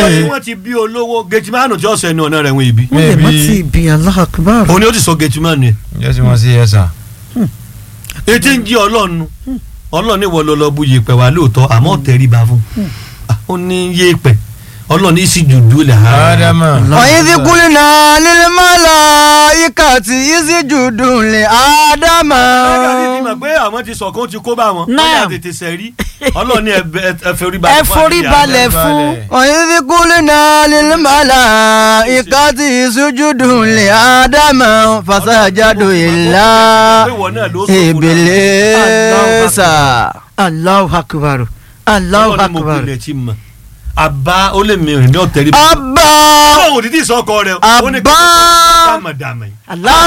tí wọ́n ti bí olówó gẹ̀tìmánù tí ọ̀sẹ̀ ní ọ̀nà rẹ̀ wọ́n ibi. wọ́n lè má Maybe- ti bí Allahu Akbar. òun ni ó ti sọ gẹ̀tìmánù yẹn. yẹ́sì wọ́n sí yẹ́sà. etí ń jí ọlọ́run ọlọ́run ní wọ́n lọ lọ bu yèpẹ̀ wá lóòótọ́ àmọ́ tẹríba fún Ah, ó ní yèpẹ̀ ọlọ́run ní sì jùdú lẹ̀ ha. ádámà. وإذ قلنا للملائكة اسجدوا لآدم ẹ̀ka ní ti mọ̀ pé àwọn ti sọ̀kan ti kó bá wọn. Náà. wọ́n yà tètè sẹ̀rí ọlọ́run ní ẹ- ẹ forí balẹ̀ ẹ fún forí ànábì balẹ̀ Ádámù. fún. وإذ قلنا للملائكة اسجدوا لآدم فسجدوا إلا pé ìwọ náà ló sọ fún إبليس Allahu Akbar. Allahu ọlọ́run ní mo Akbar. pilẹ̀ tí mọ̀ àbá ó lè mi rìn ní ọ̀tẹ̀rí. أبا báwo ni tí ì sọ́kọ rẹ̀ ó ní kí Àbá. dàmàdàmà yìí. Allah.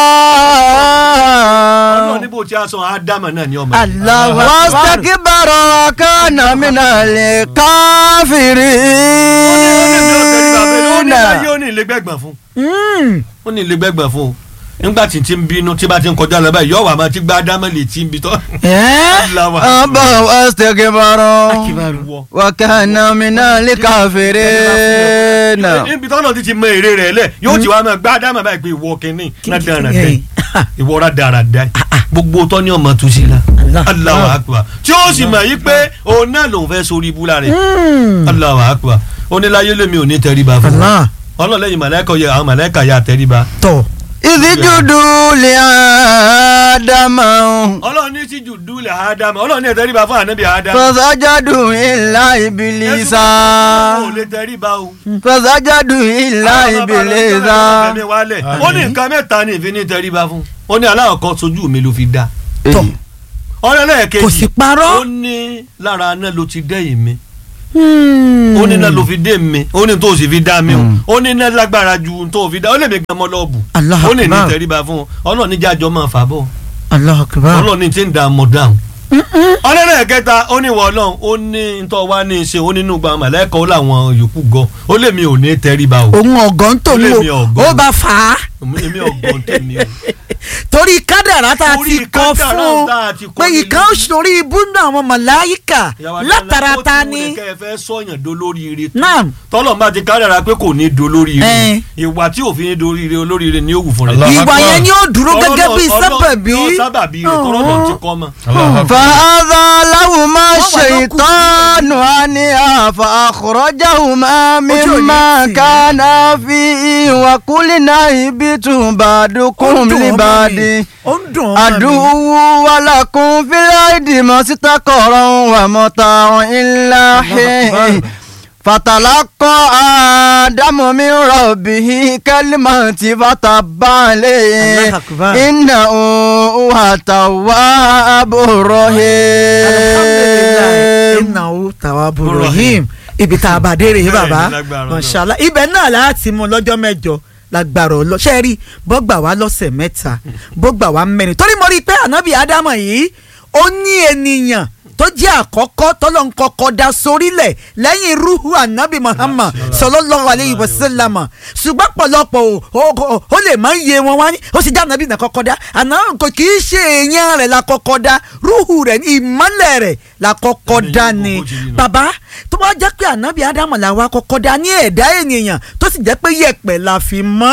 ọlọ́run أبا ní bó ti á sọ ádámà náà ní ọmọ. Allahu Akbar. واستكبر وكان من ó ní láyé الكافرين ó ní ilé gbẹ̀gbọ̀n fún Mm. ó ní ilé gbẹ̀gbọ̀n fún o nígbà tí tí ń bínú tí bá ti ń kọjá lọ báyìí yọ̀wọ̀ àmọ́ tí gbá ádámà lè tí ń bi tọ́. Eh? أبا واستكبر Akbar. Wọ. وكان من الكافرين níbi tọ́nà ti ti mọ èrè rẹ̀ lẹ̀ yóò ti wá mọ gbá ádámà báyìí pé ìwọ kínní náà dára dẹ́ ìwọ ra dára dẹ́ gbogbo tọ́ ní ọmọ tó sí la Allah. Allahu Akbar tí ó sì mọ̀ yí pé òun náà lòun fẹ́ sórí ibú lára rẹ̀ Mm. Allahu Akbar oníláyé lèmi ò ní tẹríba fún Allah. ọlọ́lẹ́yìn màláìka yẹ àwọn màláìka yà tẹríba Tọ̀. إذ جدوا لآدم ọlọ́run ní sí jùdú lẹ̀ ádámà ọlọ́run ní ẹ̀ tẹríba fún ànábì ádámà فسجدوا إلا إبليس ò lè tẹríba o. فسجدوا إلا إبليس Fẹ̀mí wálẹ̀. ó ní nǹkan mẹ́ta ní ìfi ní tẹríba fún ó ní aláwọ̀ kan sojú mi ló fi dá Tọ̀. ọ̀rẹ́ lẹ́ẹ̀kejì Kò sì parọ́. ó ní lára náà ló ti dẹ́yìn mi Mm. ó ní náà ló fi dé mi ó ní tó sì fi dá mi o ó ní náà lágbára ju tó fi dá ó lè mi gan mọ́ lọ́ọ̀bù Allahu ó lè ní Akbar. tẹríba fún ọlọ́run ní jájọ́ máa fà bọ̀ Allahu Akbar. ọlọ́run ní ti ń da mọ̀ dáhùn ọ̀rẹ́ lẹ́ẹ̀kẹta ó ní wọ ọlọ́run ó ní ntọ́ wá ní í ṣe ó nínú gba màlẹ́kọ̀ ó làwọn yòókù gan ó lè mi ò ní tẹríba o òun ọ̀gán tó Ó lè ní mi o ọ̀gán. ó bá fà á èmi ọgbọ́n tèmi o. torí kádàrá tá a Torí ti kọ kádàrá fún tá a ti kọ pé lé ìkan lórí. sórí ibú náà àwọn màláyíkà Ìyàwó látara Adéọlá, ta ó ti ni wulẹ̀ kẹ́ ẹ fẹ́ sọ̀yàn dolóríire tó. Naam. tọ́lọ̀ máa ti kádàrá pé kò ní dolóríire Ẹ̀. ìwà tí òfin ní dolóríire olóríire ni ó wù fún rẹ̀. Allah. ìwà Akbar. yẹn ni ó dúró gẹ́gẹ́ bí sábàbí Ọlọ́run sábàbí rẹ̀ tọ́lọ̀ ti kọ́ mọ́. فهذا لهما وضعوا الشيطان عنها فأخرجهما مما وجوني. كان فيه وقلنا اهبطوا بعضكم لبعض ó ń dùn ọmọ mi عدو ولكم في الأرض مستقر ومتاع إلا حين فتلقى آدم من ربه كلمات فتاب عليه الله أكبر. إنه هو التواب alhamdulilayi الرحيم innahu tawwabur rahim ibi tá a bá dé rèé Bẹ́ẹ̀ ni, bàbá lágbára Ọlọ́run. mashallah ibẹ̀ náà láti mú lọ́jọ́ mẹ́jọ lágbára ọlọ ṣe rí bọ́gbà wá lọ́sẹ̀ mẹ́ta bọ́gbà wá mẹ́rin torí mo rí i pé ànábì ádámọ̀ yìí ó ní ènìyàn tó jẹ́ àkọ́kọ́ tọ́lọ́ ń kọ́kọ́ da sórílẹ̀ lẹ́yìn ruhu ànábì muhammad sallallahu alayhi wa sallam ṣùgbọ́n pọ̀lọpọ̀ o- o- o- ó lè máa ń yé wọn wá ní ó sì já ànábì náà kọ́kọ́ dá àná kò kì í ṣe èèyàn rẹ̀ la kọ́kọ́ dá ruhu rẹ̀ ní ìmọ́lẹ̀ rẹ̀ la kọ́kọ́ dá ni Bó ti rí nù. bàbá tó bá jẹ́ pé ànábì ádámù la wá kọ́kọ́ dá ní ẹ̀dá ènìyàn tó sì jẹ́ pé yẹ̀pẹ̀ la fi mọ́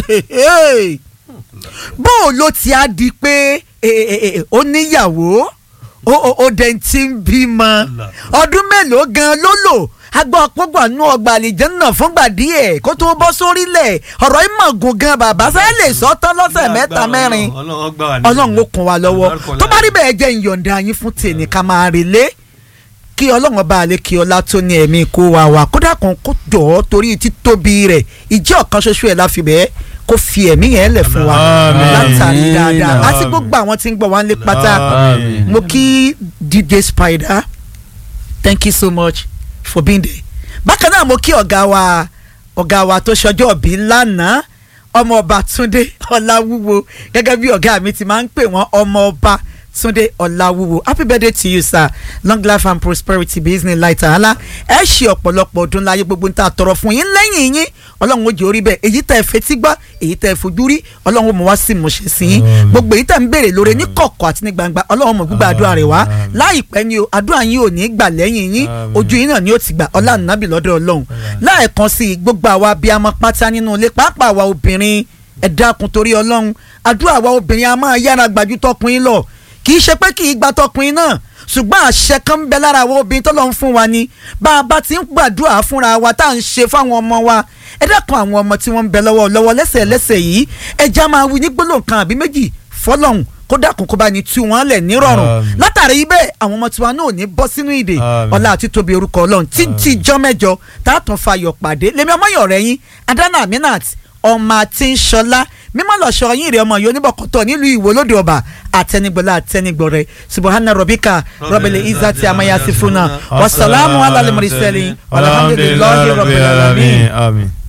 bó o ló ti á di pé eh, eh, eh, ó níyàwó ó ó ó dẹ̀ ti ń bímọ ọdún mélòó gan ló lò agbọ́ pọ́gbà nú ọgbà àlìjẹ́nà fúngbà díẹ̀ kó tó bọ́ sórílẹ̀ ọ̀rọ̀ ìmọ̀gùn gan bàbá sáyẹ́ lè sọ tán lọ́sẹ̀ mẹ́ta mẹ́rin Ọlọ́run gbà wá ní ọlọ́run ó kún wa lọ́wọ́ tó bá rí bẹ́ẹ̀ jẹ́ ìyọ̀ǹda yín fún tèmi ká máa relé kí ọlọ́run bá lè kí ọlá tó ní ẹ̀mí kó wa wà kódà kan kó jọ̀ ọ́ torí títóbi rẹ̀ ìjẹ́ ọ̀kan ṣoṣo ẹ̀ láfi bẹ́ẹ̀ kó fi ẹ̀mí yẹn lẹ̀ fún wa Àmín. látàrí dáadáa Àmín. àti gbogbo àwọn tí ń gbọ́ wá ń lé pátá Àmín. mo kí DJ Spider thank you so much for being there bákan náà mo kí ọ̀gá wa ọ̀gá wa tó ṣọjọ́ òbí lánàá ọmọ ọba Túndé Ọláwúwo gẹ́gẹ́ bí ọ̀gá mi ti máa ń pè wọ́n ọmọ ọba Sunday Ọláwúwo happy birthday to you sir long life and prosperity business light ala ẹ ṣe ọ̀pọ̀lọpọ̀ ọdún láyé gbogbo níta tọrọ fún yín lẹ́yìn yín ọlọ́run ó jẹ́ orí bẹ́ẹ̀ èyí tẹ́ ẹ fetí gbọ́ èyí tẹ́ ẹ fojú rí ọlọ́run ó mọ̀ wá sí ìmọ̀ṣẹ́ sí yín gbogbo èyí tẹ́ ń béèrè lóore ní kọ̀kọ̀ àti ní gbangba ọlọ́run mọ̀ gbígbà àdúrà rẹ̀ wá láìpẹ́ ni o àdúrà yín ò ní gbà lẹ́yìn yín ojú yín náà ni ó ti gbà ọlá nàbì lọ́dọ̀ ọlọ́run láẹ̀kan sí i gbogbo àwa abiyamọ pátá nínú ilé pàápàá àwa obìnrin ẹ dákun torí ọlọ́run àdúrà àwa obìnrin a máa yára gbàjú tọkùnrin lọ kì í ṣe pé kì í gba tọkùnrin náà ṣùgbọ́n àṣẹ kan ń bẹ lára àwọn obìnrin tó lọ ń fún wa ni bá a bá ti ń gbàdúrà fúnra wa tá à ń ṣe fáwọn ọmọ wa ẹ dákun àwọn ọmọ tí wọ́n ń bẹ lọ́wọ́ lọ́wọ́ lẹ́sẹ̀ lẹ́sẹ̀ yìí ẹ já máa wí ní gbólóhùn kan àbí méjì fọlọ́hún kó dákun kó bá ní tú wọn lẹ̀ nírọ̀rùn Àmín. látàrí bẹ́ẹ̀ àwọn ọmọ tiwa náà ò ní bọ́ sínú ìdè Àmín. ọlá àti tóbi orúkọ ọlọ́run títí jọ́ mẹ́jọ tá a tún fayọ̀ pàdé lèmi ọmọyọ̀ rẹ̀ yín adana aminat ọmọ àti ńṣọlá mímọ́ lọ́sọ̀ yín rẹ̀ ọmọ yìí oníbọ̀kọ̀tọ̀ nílùú ìwò lóde ọba àtẹnigbọ̀lá àtẹnigbọ̀rẹ̀ subahana robika rọbìlì izati amayasifuna wasalaamu alayhi wa sallam alhamdulilayi rabbil alamin. Àmín.